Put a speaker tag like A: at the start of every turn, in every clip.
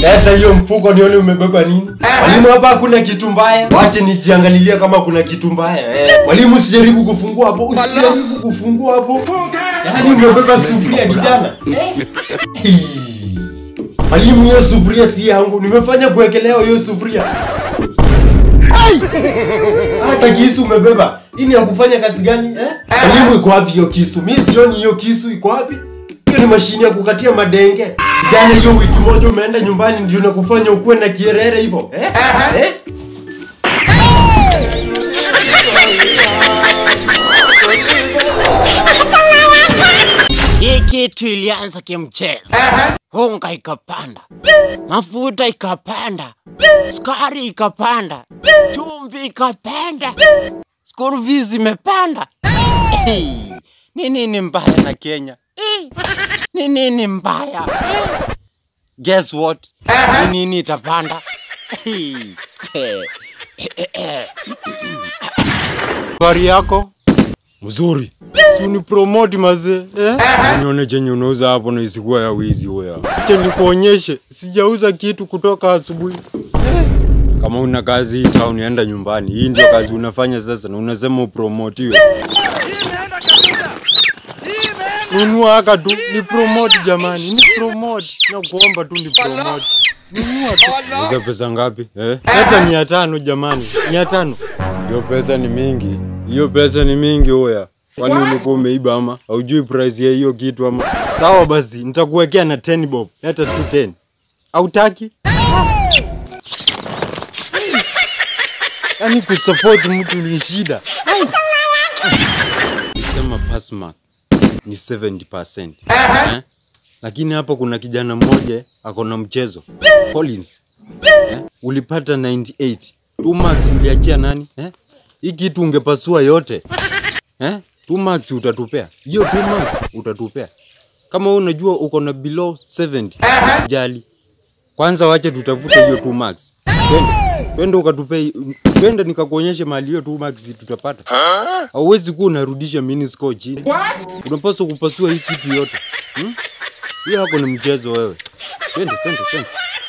A: Leta hiyo mfuko nione umebeba nini. Mwalimu, hapa hakuna kitu mbaya. Wache nijiangalilie kama kuna kitu mbaya. Eh, mwalimu usijaribu kufungua hapo. Usijaribu kufungua hapo. Yaani umebeba sufuria kijana. Hii. Mwalimu, hiyo sufuria si yangu. Nimefanya kuwekelewa hiyo sufuria. Hata kisu umebeba. Hii ni ya kufanya kazi gani eh? Mwalimu, iko wapi hiyo kisu? Mimi sioni hiyo kisu iko wapi? Hiyo ni mashine ya kukatia madenge. Jana hiyo wiki moja umeenda nyumbani ndio nakufanya ukuwe na kierere hivyo eh? eh?
B: Hii kitu ilianza kimchezo, unga ikapanda, mafuta ikapanda, sukari ikapanda, chumvi ikapanda, school fees imepanda. Hey, ni nini mbaya na Kenya? Hey, ni nini mbaya? Hey, guess what? Ni nini itapanda? Hey, eh, eh, eh. Habari yako? Mzuri. Si unipromote mazee eh? Nione chenye unauza hapo na isikuwa ya wizi wewe. Acha nikuonyeshe, sijauza kitu kutoka asubuhi. Eh? Kama una kazi hii town enda nyumbani. Hii ndio kazi unafanya sasa na unasema upromotiwe. Nunua haka tu, ni promote jamani, ni promote. Nakuomba tu ni promote. Nunua tu. Uza pesa ngapi? Eh? Leta mia tano jamani, mia tano. Hiyo pesa ni mingi, hiyo pesa ni mingi oya. Kwani ulikuwa umeiba ama haujui price ya hiyo kitu ama? Sawa basi, nitakuwekea na 10 bob. Leta tu 10. Hautaki? Yaani kusupport mtu ni shida. Nisema pass mark ni 70%. Eh? Lakini hapa kuna kijana mmoja ako na mchezo. Collins. Eh? Ulipata 98. Two marks uliachia nani? Eh? Hii kitu ungepasua yote. Eh? Two marks utatupea. Hiyo two marks utatupea. Kama wewe unajua uko na below 70, usijali. Kwanza wache tutafute hiyo two marks. Twende. Twende ukatupe twende nikakuonyeshe mahali hiyo two marks tutapata. Hauwezi kuwa unarudisha mini score chini. Unapaswa kupasua hii kitu yote. Hmm? Hiyo hako ni mchezo wewe. Twende, twende, twende.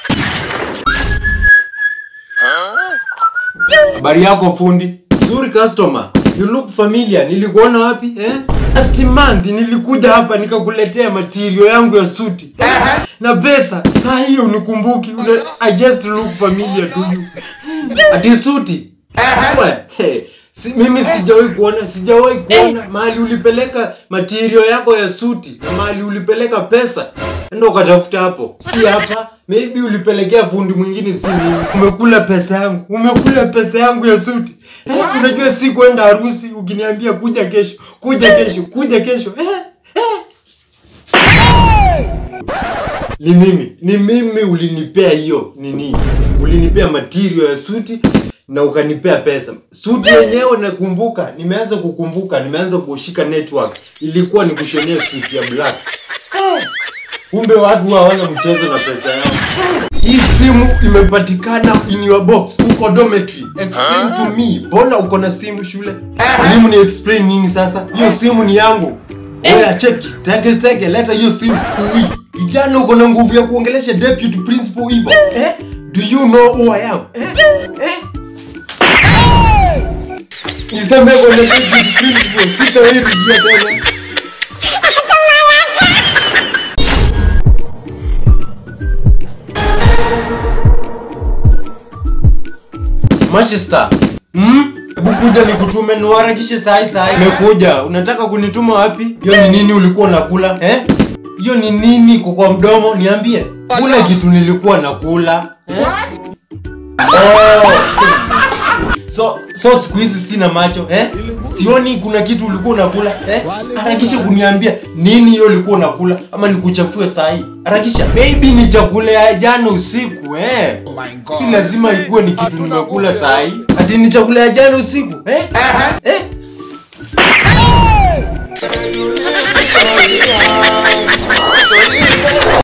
A: Habari yako fundi? Nzuri customer. You look familiar. Nilikuona wapi eh? Last month nilikuja hapa nikakuletea material yangu ya suti. Na pesa. Saa hiyo unikumbuki. Una, I just look familiar to you. Ati suti. Wewe, hey, si, mimi sijawahi kuona, sijawahi kuona mahali ulipeleka material yako ya suti na mahali ulipeleka pesa. Enda ukatafuta hapo. Si hapa. Maybe ulipelekea fundi mwingine si mimi. Umekula pesa yangu. Umekula pesa yangu ya suti. Eh, unajua si kwenda harusi ukiniambia kuja kesho, kuja kesho, kuja kesho. Eh, eh. Ni mimi, ni mimi ulinipea hiyo nini? Ulinipea material ya suti na ukanipea pesa. Suti yenyewe nakumbuka, nimeanza kukumbuka, nimeanza kushika network. Ilikuwa ni kushonea suti ya black. Eh, Kumbe watu hawana mchezo na pesa yao. Hii simu imepatikana in your box, uko dormitory. Explain to me, mbona uko na simu shule? Mwalimu ni explain nini sasa? Hiyo simu ni yangu. Oya cheki, teke teke, leta hiyo simu. Ui, kijana uko na nguvu ya kuongelesha deputy principal hivyo. Eh? Do you know who I am? Eh? Eh? Niseme kwa deputy principal, sitawahi rudia tena. Manchester. Hmm? Hebu kuja nikutume niwaharakishe sahi sahi. Nimekuja. Unataka kunituma wapi? Hiyo ni nini ulikuwa unakula? Eh? Hiyo ni nini iko kwa mdomo? Niambie. Kuna kitu nilikuwa nakula. Eh? Oh. So so siku hizi sina macho eh? Sioni kuna kitu ulikuwa unakula eh? Harakisha kuniambia nini hiyo ulikuwa unakula ama nikuchafue sahi. Harakisha. Maybe ni chakula ya jana usiku eh? Si lazima ikuwe ni kitu nimekula sahi. Ati ni chakula ya jana usiku eh? Eh?